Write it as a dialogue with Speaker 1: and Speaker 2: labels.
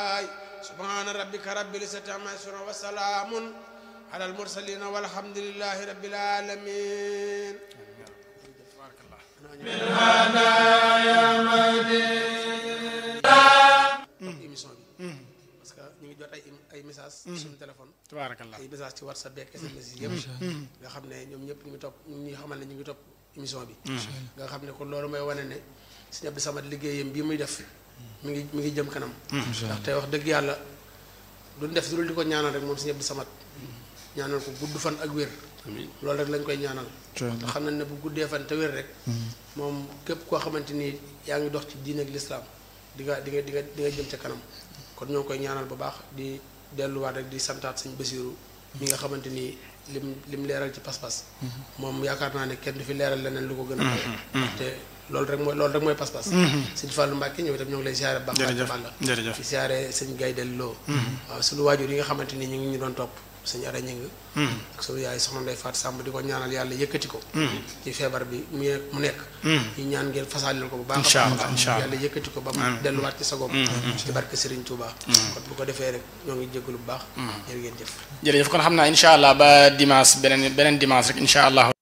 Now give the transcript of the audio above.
Speaker 1: subhaana rabbika rabbil izzati amma yasifuun wa salaamun alal mursaliin walhamdulillahi rabbil aalamiin émission bi parce que ñu ngi jot ay ay message suñu téléphone
Speaker 2: tabaarakallah
Speaker 1: ay message ci whatsapp beeg sms yi yëpp nga xam ne ñoom ñëpp ñu ngi topp ñu ngi xamal ne ñu ngi topp émission bi nga xam ne kon loolu mooy wane ne Sëñ Abdou Samad liggéeyam bii muy def mi ngi mi ngi jëm kanam ndax tey wax dëgg yàlla duñ def dul di ko ñaanal rek moom Sëñ Abdou Samad ñaanal ko gudd fan ak wér loolu rek lañ koy ñaanal te xam nañ ne bu guddee fan te wér rek moom képp koo xamante ni yaa ngi dox ci diine ak lislaam di nga di nga di nga di nga jëm ca kanam kon ñoo ngi koy ñaanal bu baax di delluwaat rek di santaat Sëñ Basiiru mi nga xamante ni lim lim leeral ci pas-pas moom yaakaar naa ne kenn du fi leeral leneen lu ko gën a kawe te loolu rek mooy loolu rek mooy pas-pas sëñ Fallou Mbacke ñëw itam ñoo ngi lay siyaare baax
Speaker 2: jërëjëf
Speaker 1: Balla
Speaker 2: jërëjëf
Speaker 1: di siyaare sëñ Gaydel Lo waaw suñu waajur yi nga xamante ni ñu ngi ñu doon topp sëñ Ara Ñing ak suñu yaay soxna Ndey Faat Sàmb di ko ñaanal yàlla yëkkati ko ci feebar bi mu mu nekk ñu ñaan ngeen fasaalil ko bu baax
Speaker 2: Incha
Speaker 1: a
Speaker 2: allah,
Speaker 1: baax
Speaker 2: incha allah.
Speaker 1: yàlla yëkkati ko ba mu delluwaat ci sagoom ci barke Serigne Touba kon bu ko defee rek ñoo ngi jégalu bu baax jërë ngeen jëf
Speaker 2: jërëjëf kon xam naa incha allah ba dimanche beneen beneen dimanche rek incha allah